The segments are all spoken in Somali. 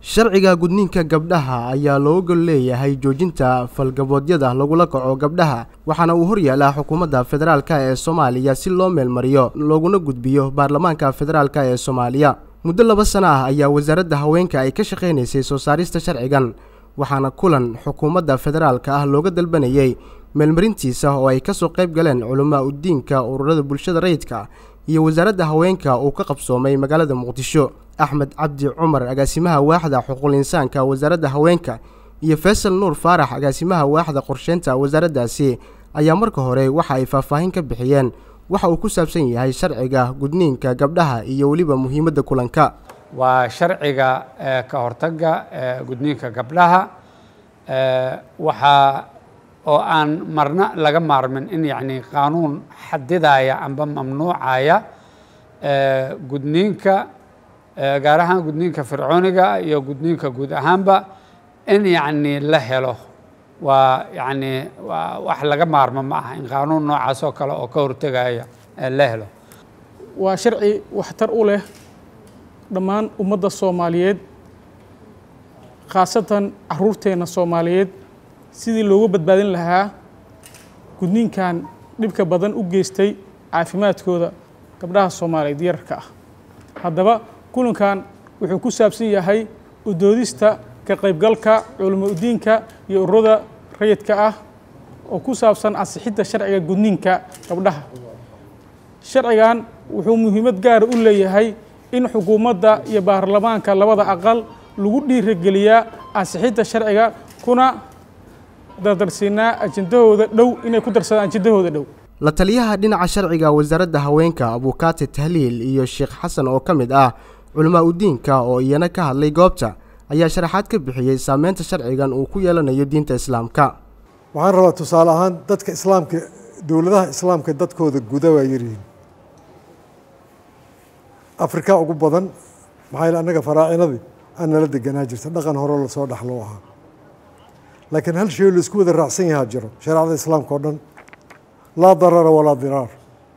sharciga gudniinka gabdhaha ayaa loo gol leeyahay joojinta falgaboodyada lagula kaco gabdhaha waxaana uu horyaalaa xukuumadda federaalka ee soomaaliya si loo meelmariyo looguna gudbiyo baarlamaanka federaalka ee soomaaliya muddo laba sano ah ayaa wasaaradda haweenka ay ka shaqaynaysay soo saarista sharcigan waxaana kulan xukuumadda federaalka ah looga dalbanayey meelmarintiisa oo ay kasoo qayb galeen culamaa udiinka ururada bulshada rayidka iyo wasaaradda haweenka uu ka qabsoomay magaalada muqdisho axmed cabdi cumar agaasimaha waaxda xuquuqul insaanka wasaaradda haweenka iyo faysal nuur faarax agaasimaha waaxda qorsheynta wasaaraddaasi ayaa marka hore waxa ay faahfaahin ka bixiyeen waxa uu ku saabsan yahay sharciga gudniinka gabdhaha iyo weliba muhiimadda kulanka waa sharciga ka hortagga gudniinka gabdhaha waxaa oo aan marna laga maarmin in yacni qaanuun xadidaya amba mamnuucaya gudniinka gaar ahaan gudniinka fircooniga iyo gudniinka guud ahaanba in yacni la helo waa yacni waa wax laga maarmo ma aha in qaanuun noocaas oo kale oo ka hortegaya la helo waa sharci waxtar u leh dhammaan ummadda soomaaliyeed khaasatan caruurteenna soomaaliyeed sidii loogu badbaadin lahaa gudniinkan dhibka badan u geystay caafimaadkooda gabdhaha soomaaliyeed yararka ah haddaba kulankan wuxuu ku saabsan yahay udoodista ka qaybgalka culamo udiinka iyo ururada rayidka ah oo ku saabsan ansixidda sharciga gudniinka gabdhaha sharcigan wuxuu muhiimad gaara u leeyahay in xukuumadda iyo baarlamaanka labada aqal lagu dhiirageliyaa ansixidda sharciga kuna dardarsiinaa ajendahooda dhow inay ku darsadaan ajendahooda dhow la taliyaha dhinaca sharciga wasaaradda haweenka abuukaati tahliil iyo sheekh xasan oo ka mid ah culamaa udiinka oo iyana ka hadlay goobta ayaa sharaxaad ka bixiyey saameynta sharcigan uu ku yeelanayo diinta islaamka waxaan rabaa tusaale ahaan dadka islaamka dowladaha islaamka dadkooda guda waa yaryihiin afrika ugu badan maxaa yele annaga faraacinadii aan nala deganaa jirta dhaqan hore lasoo dhaxloo ahaa laakiin hal shay laisku wada raacsan yahaa jiro shareecada islaamka oo dhan laa darara walaa diraar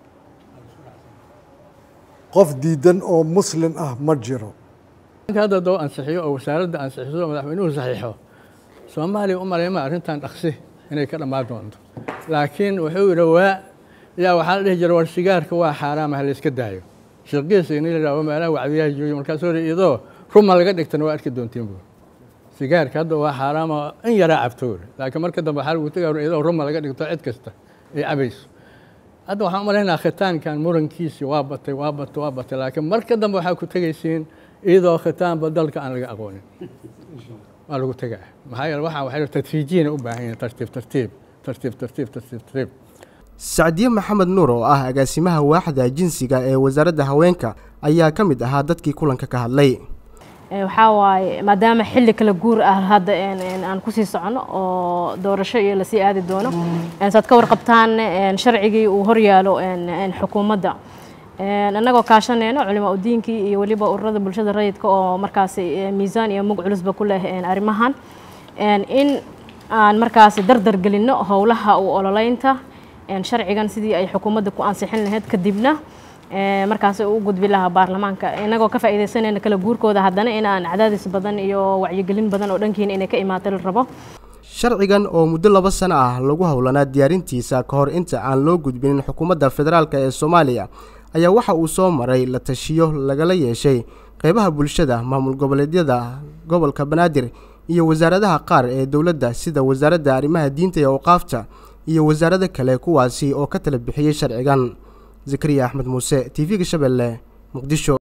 qof diidan oo muslin ah ma jiro hadda doo ansixiyo oo wasaaradda ansixiso oo madaxweynuhu saxiixo soomaaliya u malayma arrintan dhaqsi inay ka dhammaan doonto laakiin wuxuu yidhi waa yaa waxaa la dhihi jira war sigaarka waa xaaraama ha layska daayo shirqiisa in la yidhahdo meelaha wacdiyaha jooyo markaasoo iyadoo ruma laga dhigtana waa arki doontiin buur sigaarka hadda waa xaaraama in yaraa cabtoor laakiin marka dambe waxaa lagu tegaa iyadoo ruma laga dhigto cid kasta ay cabayso hadda waxaan u malaynaa khitaankan murankiisi waa batay waa batay waa batay laakiin marka dambe waxaa ku tegaysiin iyadoo khitaanba dalka aan laga aqoonin waa lagu tegaa maxaa yeele waxaa waxay tadriijiyana u baahan yihin tartiib tartiib tartiib tartiib tartiib tartiib sacdiye maxamed nuur oo ah agaasimaha waaxda jinsiga ee wasaaradda haweenka ayaa ka mid ahaa dadkii kulanka ka hadlay waxaa waaye maadaama xilli kala guur ah hadda aan kusii socono oo doorasho iyo lasii aadi doono saad ka warqabtaan sharcigii uu horyaalo xukuumadda annagoo kaashaneyno culimaa udiinkii iyo weliba ururada bulshada rayidka oo markaasi miisaan iyo mug culusba ku leh arrimahan in aan markaasi dardar gelinno howlaha u ololeynta sharcigan sidii ay xukuumadda ku ansixin lahayd kadibna markaas u gudbi lahaa baarlamaanka inagoo ka faa'iidaysanayna kala guurkooda haddana inaan cadaadis badan iyo wacyigelin badan oo dhankiina inay ka imaato la rabo sharcigan oo muddo laba sano ah lagu howlanaa diyaarintiisa ka hor inta aan loo gudbinin xukuumadda federaalk ee soomaaliya ayaa waxa uu soo maray la tashiyo lagala yeeshay qeybaha bulshada maamul goboleedyada gobolka banaadir iyo wasaaradaha qaar ee dowladda sida wasaaradda arrimaha diinta iyo awqaafta iyo wasaarado kale kuwaasi oo ka tala bixiyey sharcigan zakariya axmed muuse t v-ga shabeelle muqdisho